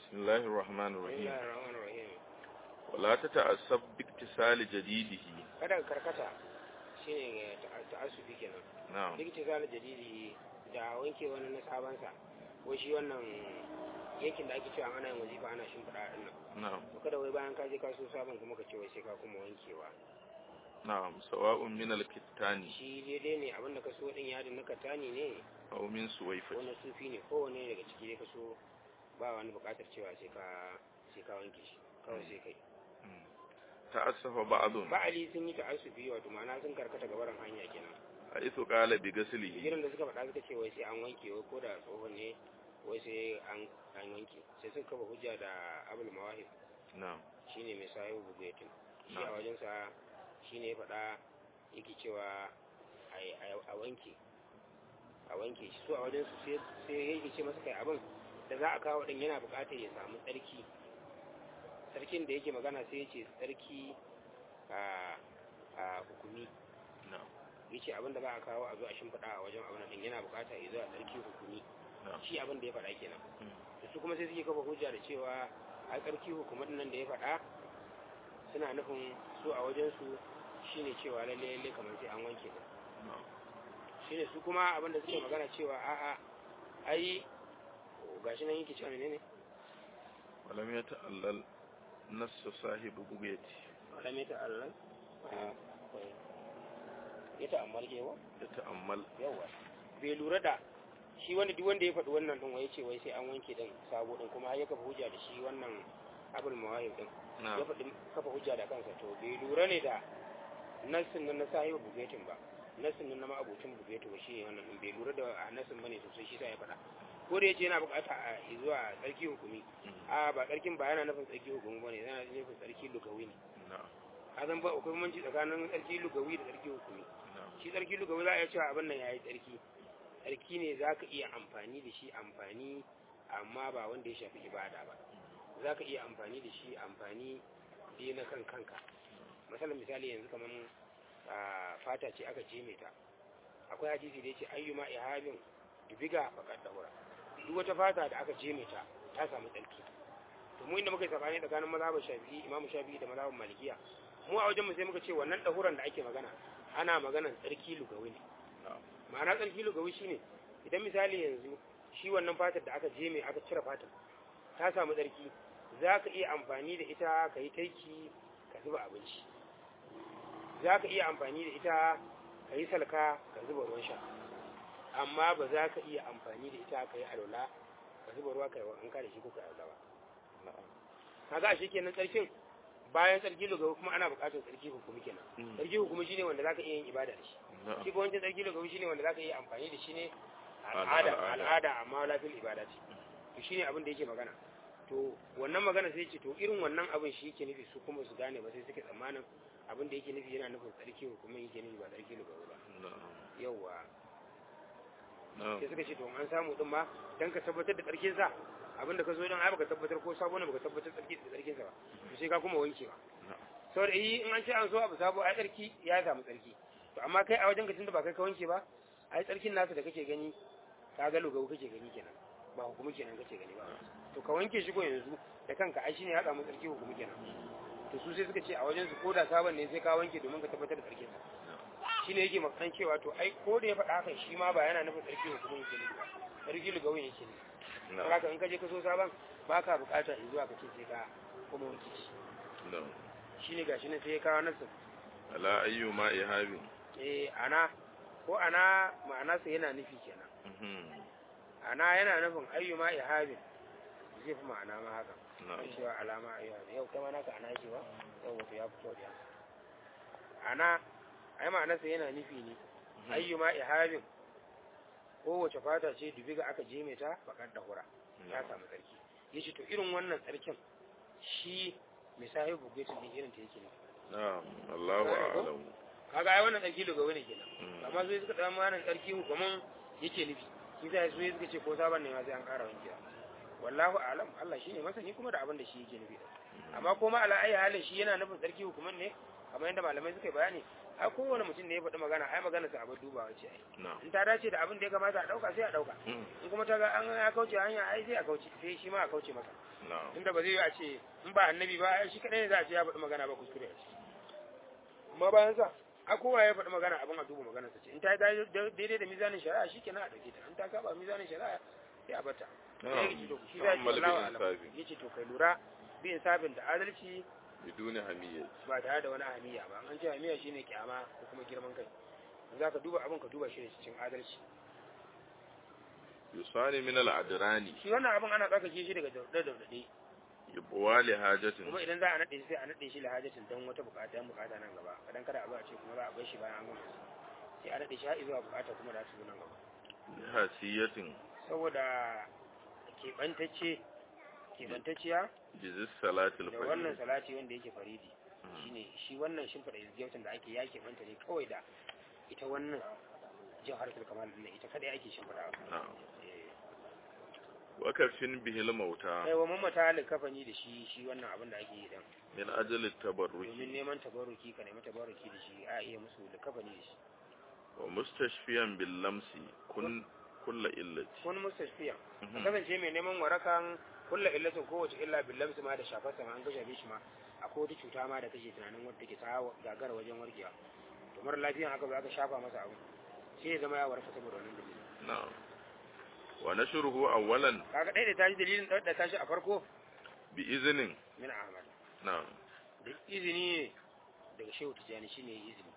بسم الله الرحمن الرحيم Bismillahir Rahmanir Rahim. ولا تتعصب باكتسال جديده Kada ka karkata shine ta- ta'assufi kenan. نعم Duk tizal jadidi da wanke wani na sabansa ko shi wannan yankin da ake cewa ana yin wazifa ana shimfiɗa a nan. نعم To kada wai bayan ka je ka so sabon kuma ka ce wai sai ka kuma wankewa. نعم سواء من الكتان Shi daidai ne abin da ka so din yadin na katani ne أو من ko سويفة na sufi ne kowane daga ciki dai ka so ba wani buƙatar cewa sai ka sai ka wanke shi kawai sai kai. مم. تأسف بعض Ba'ali sun yi ta'assufi wato ma'ana sun karkata gabaran hanya kenan. حيث قال بغسله jiran da suka faɗa suka ce wai sai an wanke wai ko da tsohon ne wai sai an an wanke sai suka kafa hujja da abul mawahib نعم shine mai sayo bugetin shi a Na'am. wajensa shine ya faɗa yake cewa a- a a wanke a wanke shi su a wajensu sai sai yake ce masa kai abin da za a kawo din yana buƙatar ya samu tsarki sarkin da yake magana sai ya ce tsarki a a hukumi نعم ya ce abin da za a kawo a zo a shimfiɗa a wajen abin din yana buƙata ya zo a tsarki hukumi نعم shi abin da ya faɗa kenan مم. da su kuma sai suke kafa hujja da cewa a tsarki hukumar nan da ya faɗa suna nufin su a wajen su shine cewa lalle lalle kamar sai an wanke ta نعم shine su kuma abin da suke magana cewa a'a ai gashi nan yake cewa menene ولم يتألل نص صاحب بغيتي wala mai ta'allan ya ta'ammal ke wa يتأمل yawa bai lura da shi wanda duk wanda ya faɗi wannan din wai ce wai sai an wanke din sabo din kuma har ya kafa hujja da shi wannan abul mawahib din ya نعم faɗi kafa hujja da kansa to bai lura ne da nassin nan na sahibu bugetin ba nassin nan na ma'abucin bugetin ba shi ne wannan din bai lura da a nassin bane sosai shi sa ya faɗa ko da yace yana bukata a zuwa tsarki hukumi a ba tsarkin ba yana nufin tsarki hukumi bane yana nufin tsarki lugawi ne نعم azan ba akwai bambanci tsakanin tsarki lugawi da tsarki hukumi نعم shi tsarki lugawi za a iya cewa abin nan yayi tsarki tsarki ne za ka iya amfani da shi amfani amma ba wanda ya shafi ibada ba za ka iya amfani da shi amfani dai na kan kanka misalin misali yanzu kamar fata ce aka jeme ta akwai hadisi da ya ce ayyuma ihabin dubiga faƙar daura duk wata fata da aka jeme ta ta samu tsarki to mu inda muka yi sabani tsakanin mazhabin shafi'i imam shafi'i da mazhabin malikiya mu a wajen mu sai muka ce wannan dahuran da ake magana ana maganan tsarki lugawi ne نعم ma'ana tsarki lugawi shine idan misali yanzu shi wannan fatar da aka jeme aka cire fatar ta samu tsarki za ka iya amfani da ita ka yi taiki ka zuba abinci za ka iya amfani da ita ka yi salka ka zuba ruwan sha amma ba za ka iya amfani da ita ka yi alwala ka zuba ruwa ka yi wanka da shi ko ka yi alwala ba نعم kaga ashe kenan tsarkin bayan tsarki lugawi kuma ana buƙatar tsarki hukumi kenan مم. tsarki hukumi shine wanda za ka iya yin ibada da shi نعم shi ko wancan tsarki lugawi shine wanda za ka iya amfani da shi ne Al'ada. al'ada al'ada amma lafiyar ibada ce to shine abin da yake magana to wannan magana sai ce to irin wannan abin shi yake nufi su kuma su gane ba sai suke tsammanin abin da yake nufi yana nufin tsarki hukumin yake nufi ba tsarki lugawi ba نعم yawwa نعم sai suka ce to an samu din ma dan ka tabbatar da tsarkin sa abin da ka zo dan ai baka tabbatar ko sabo ne baka tabbatar tsarki da tsarkin sa ba to sai ka kuma wankewa نعم saboda yi in an ce an so abu sabo ai tsarki ya samu tsarki to amma kai a wajen ka tunda ba kai ka wanke ba ai tsarkin nasa da kake gani ka ga lugawu kake gani kenan ba hukumi kenan kake gani ba to ka wanke shi ko yanzu da kanka ai shine ya samu tsarki hukumi kenan to su sai suka ce a wajen su ko da sabon ne sai ka wanke domin ka tabbatar da tsarkin sa shine yake makaran cewa to ai ko da ya faɗa haka shi ma ba yana nufin tsarki hukumi yake ne ba tsarki lugawin yake ne نعم haka in ka je ka so sabon ba ka bukata in zuwa ka ce sai ka kuma wanke shi نعم shine gashi ne sai ya kawo nasu على أيما إهاب eh ana ko ana ma'ana sa yana nufi kenan مهم. ana yana nufin ayyuma ihabin zai fi ma'ana ma haka نعم kan cewa alama ayyuha yau kama naka ana yake ba yau wato ya fito da ana ai ma'ana sa yana nufi ne ayyuma ihabin kowace fata ce dubiga aka jeme ta bakar da hura ta samu tsarki yace to irin wannan tsarkin shi misali bugetin din irin ta yake ne نعم الله أعلم kaga ai wannan tsarki daga wani kenan مم. amma sai suka dan manan tsarki hukuman yake nufi shi sai su suka ce ko sabon ne ma sai an ƙara wankewa wallahu a'lam Allah shine masani kuma da abin da shi yake nufi amma kuma ala ayi halin shi yana nufin tsarki hukuman ne kamar yadda malamai suka yi bayani ai kowane mutum ne ya faɗi magana ai magana sa abin dubawa ce ai na'am in ta dace da abin da ya kamata a ɗauka sai a ɗauka mm, in kuma ta ga an ya kauce hanya ai sai a kauce sai shi ma a kauce masa na'am tunda ba zai yi a ce in ba annabi ba ai shi kadai ne za a ce ya faɗi magana ba kuskure a ciki amma bayan sa a kowa ya faɗi magana abin a duba maganar sa ce in ta yi daidai da mizanin shari'a shi kenan a ɗauke ta in ta saba mizanin shari'a sai a bata sai ya ce to shi za ki ta'ammal bi Allahu alam insafi yace to kai lura bi insafin da adalci biduni hamiyyah ba tare da wani hamiya ba an ce hamiya shine kyama ko kuma girman kai in za ka duba abin ka duba shi ne cikin adalci yusani min al-adrani shi wannan abin ana tsarkake shi daga daudade daudade yubwa li hajatin kuma idan za a naɗe shi sai a naɗe shi lahajatin don wata bukata yan bukata nan gaba kadan kada a zo a ce kuma za a bar shi bayan an gama sai a naɗe shi har zuwa bukata kuma da su zo nan gaba hasiyatin saboda keɓantacce keɓantacciya bizis salatil da wannan fajr salati wanda yake faridi shine shi wannan shimfiɗa izgiyautin da ake ya keɓanta ne kawai da ita wannan jawharatul kamal din ita kadai ake shimfiɗawa na'am eh wakafin bihil mauta kai wa mamata likafani da shi shi wannan abin da ake yi dan min ajali domin tabarruki neman tabaruki ka nemi tabaruki da shi a iya musu likafani da shi wa mustashfiyan bil lamsi kun kulla illati kun mustashfiya Mhm. ka kasance mai neman warakan kulla illatin kowace illa billamsu ma da shafar sama an kashe shi ma akwai wata cuta ma da kake tunanin wadda take ta gagara wajen warkewa to mara lafiyan haka ba aka shafa masa abu sai ya zama ya warka saboda wannan dalilin na'am wa nashruhu awwalan kaga ɗaya da tashi dalilin da tashi a farko bi iznin min ahmad na'am da izini ne daga shehu tijjani shine izini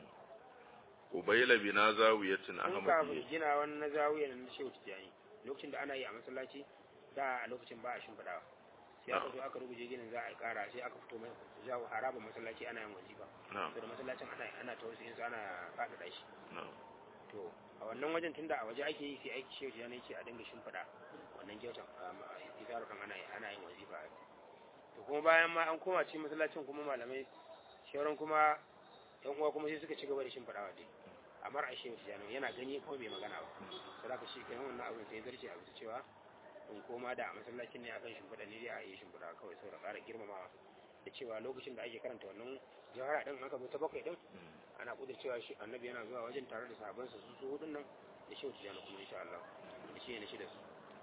ubayla bina zawiyatin kun kafin ahmadiyya gina wannan zawiyar na shehu tijjani lokacin da ana yi a masallaci da a lokacin ba a shimfiɗawa sai aka zo aka ruguje ginin za a yi ƙara sai aka fito mai jawo harabar masallaci ana yin wajiba na'am da masallacin ana ana ta wasu yanzu ana faɗaɗa shi na'am to a wannan wajen tunda a waje ake yi sai aiki shehu tijjani ce a dinga shimfiɗa wannan kyautan isaru kan ana ana yin wazifa to kuma bayan ma an koma cikin masallacin kuma malamai shauran kuma yan uwa kuma sai suka ci gaba da shimfiɗawa dai amma a shehu tijjani yana gani ko bai magana ba sai zaka shi kenan wannan abin sai zarce a bisa cewa in koma da a masallacin ne akan shimfiɗa ne dai a yi shimfiɗa kawai saboda ƙara girmamawa da cewa lokacin da ake karanta wannan jawhara din aka zo ta bakwai din ana kuda cewa shi annabi yana zuwa wajen tare da sahabbansa su su hudun nan da shehu tijjani kuma insha Allah da shi ne shi da su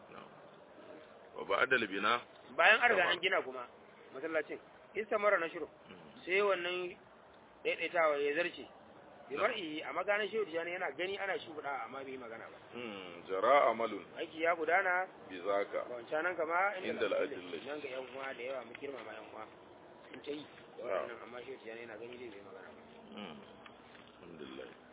wa ba'da al bina bayan an riga an gina kuma masallacin istamara na shiru sai wannan daidaitawa ya zarce bi mar'i a maganar shehu tijjani yana gani ana shimfiɗa amma bai yi magana ba mm jara amalun aiki ya gudana bi zaka ba wancan nan kama Inda al'adillai. nan ga yan uwa da yawa mu girmama yan uwa sun ta yi da waɗannan amma shehu tijjani yana gani zai bai magana ba mm alhamdulillah